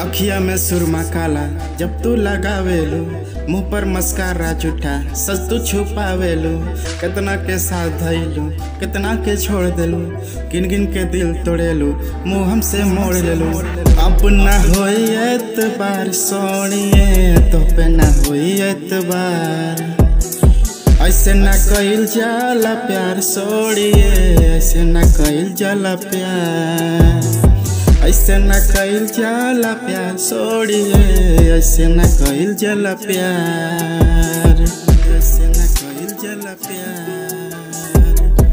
अखिया में सुरमा काला जब तू लगावेलू मुंह पर मस्कारा झूठा सच तू छुपावेलू कितना के साथ धैलू कितना के छोड़ देलू गिन गिन के दिल तोड़ेलू मुंह हमसे मोड़ लेलू अब ना होई एतबार सोनिए तो पे ना होई एतबार ऐसे न कइल जाला प्यार सोड़िए ऐसे न कइल जाला प्यार ऐसे न कइल जाला प्यार सोड़िए ऐसे न कइल जाला प्यार ऐसे न कइल जाला प्यार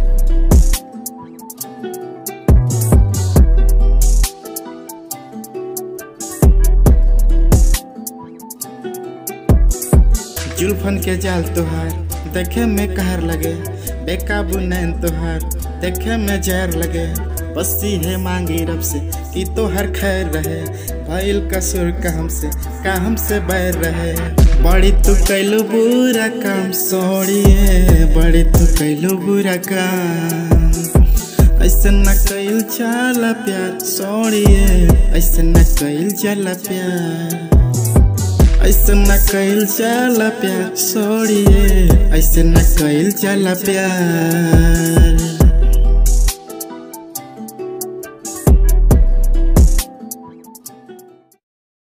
जुल्फन के जाल तुहार देखे में कहर लगे बेकाबू नैन तुहार देखे में जहर लगे बस्ती है मांगी रब से कि तो हर खैर रहे भइल कसूर का हमसे का हमसे बैर रहे बड़ी तू कैलू बुरा काम सोड़िए बड़ी तू कैलू बुरा काम ऐसे न कइल जाला प्यार सोड़िए ऐसे न कइल जाला प्यार ऐसे न कइल जाला प्यार सोड़िए ऐसे न कइल जाला प्यार